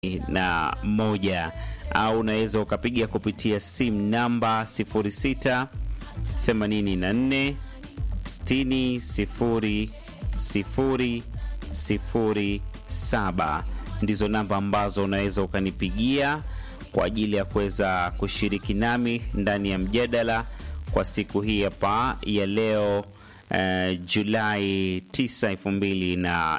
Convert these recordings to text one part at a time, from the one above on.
na moja au unaweza ukapiga kupitia simu namba 06 84 60 0 0 0 7 ndizo namba ambazo unaweza ukanipigia kwa ajili ya kuweza kushiriki nami ndani ya mjadala kwa siku hii hapa ya leo uh, Julai 9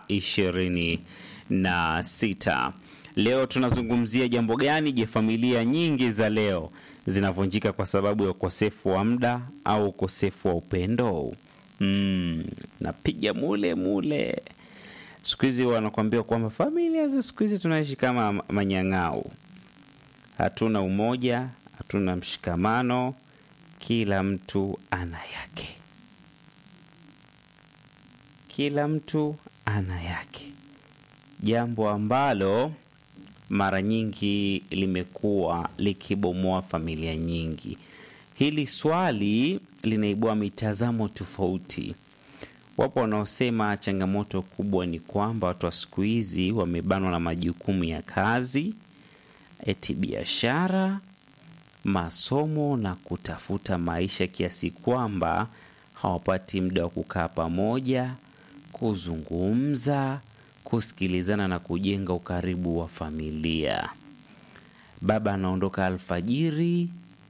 2026. Leo tunazungumzia jambo gani? Je, familia nyingi za leo zinavunjika kwa sababu ya ukosefu wa muda au ukosefu wa upendo? Mm, napiga mule mule. Siku hizi wanakuambia kwamba familia za siku hizi tunaishi kama manyang'au, hatuna umoja, hatuna mshikamano, kila mtu ana yake, kila mtu ana yake, jambo ambalo mara nyingi limekuwa likibomoa familia nyingi. Hili swali linaibua mitazamo tofauti. Wapo wanaosema changamoto kubwa ni kwamba watu wa siku hizi wamebanwa na majukumu ya kazi, eti biashara, masomo na kutafuta maisha, kiasi kwamba hawapati muda wa kukaa pamoja, kuzungumza, kusikilizana na kujenga ukaribu wa familia. Baba anaondoka alfajiri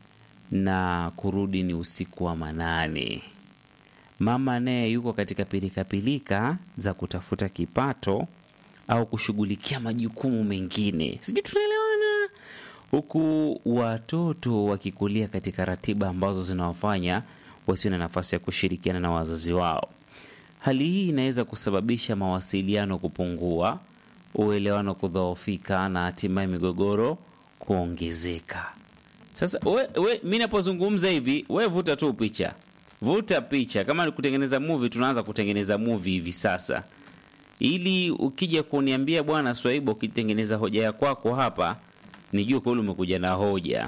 na kurudi ni usiku wa manane. Mama naye yuko katika pilikapilika za kutafuta kipato au kushughulikia majukumu mengine, sijui tunaelewana, huku watoto wakikulia katika ratiba ambazo zinawafanya wasiwe na nafasi ya kushirikiana na wazazi wao. Hali hii inaweza kusababisha mawasiliano kupungua, uelewano kudhoofika na hatimaye migogoro kuongezeka. Sasa we, we, mi napozungumza hivi, we vuta tu picha, vuta picha. Kama ni kutengeneza movie, tunaanza kutengeneza movie hivi sasa, ili ukija kuniambia bwana Swaibu, ukitengeneza hoja ya kwako hapa, nijue kweli umekuja na hoja.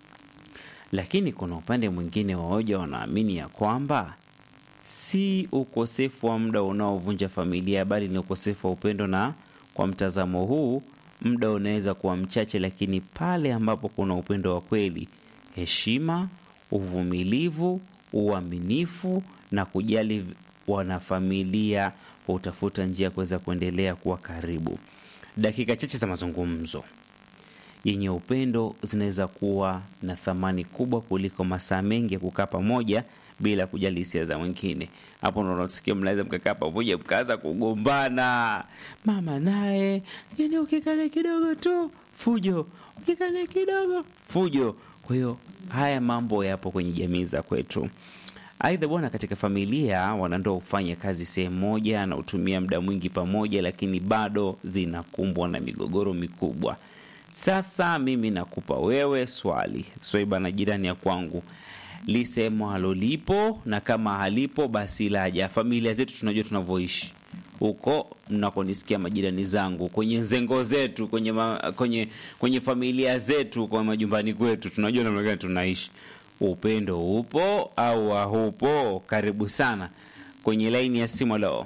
Lakini kuna upande mwingine wa hoja, wanaamini ya kwamba si ukosefu wa muda unaovunja familia, bali ni ukosefu wa upendo. Na kwa mtazamo huu, muda unaweza kuwa mchache, lakini pale ambapo kuna upendo wa kweli, heshima, uvumilivu, uaminifu na kujali wanafamilia, hutafuta njia ya kuweza kuendelea kuwa karibu. Dakika chache za mazungumzo yenye upendo zinaweza kuwa na thamani kubwa kuliko masaa mengi ya kukaa pamoja bila kujali hisia za mwingine. Hapo ndo unasikia mnaweza mkakaa pamoja mkaanza kugombana, mama naye, yani ukikale kidogo tu fujo, ukikale kidogo fujo. Kwa hiyo haya mambo yapo kwenye jamii za kwetu. Aidha bwana, katika familia wanandoa hufanya kazi sehemu moja na hutumia muda mwingi pamoja, lakini bado zinakumbwa na migogoro mikubwa. Sasa mimi nakupa wewe swali, Swaiba na jirani ya kwangu lisemo halolipo na kama halipo basi laja. Familia zetu tunajua tunavyoishi huko mnakonisikia majirani zangu, kwenye zengo zetu, kwenye, ma, kwenye, kwenye familia zetu, kwa majumbani kwetu, tunajua namna gani tunaishi. Upendo upo au haupo? Karibu sana kwenye laini ya simu. Leo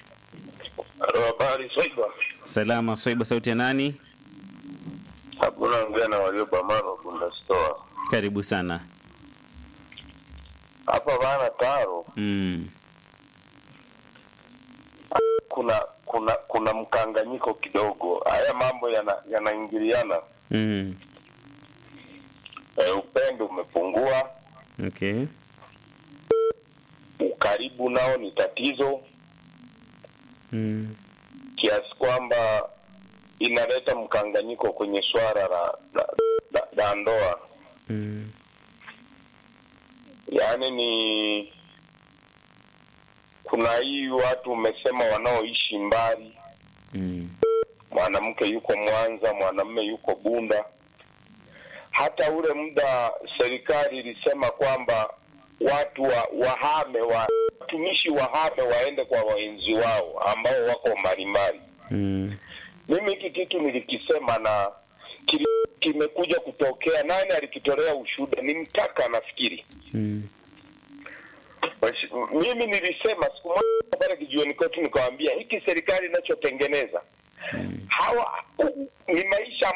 Habari Swaiba. salama. Swaiba, sauti ya nani? Hakuna ongea na waliopambana Bunda Store. Karibu sana. Hapa bana Taro, Mm. kuna kuna kuna mkanganyiko kidogo. Haya mambo yana- yanaingiliana. Mm. E, upendo umepungua, Okay. ukaribu nao ni tatizo Mm. kiasi kwamba inaleta mkanganyiko kwenye swala la, la, la, la ndoa. Mm. Yaani ni kuna hii watu umesema wanaoishi mbali Mm. mwanamke yuko Mwanza, mwanamume yuko Bunda. Hata ule muda serikali ilisema kwamba watu wa, wahame wa watumishi wahame waende kwa waenzi wao ambao wako mbalimbali. Mm. Mimi hiki kitu nilikisema na kili, kimekuja kutokea. Nani alikitolea ushuhuda? Ni Mtaka nafikiri. Mm. Mimi nilisema siku moja pale kijiweni kwetu, nikawambia hiki serikali inachotengeneza hawa ni maisha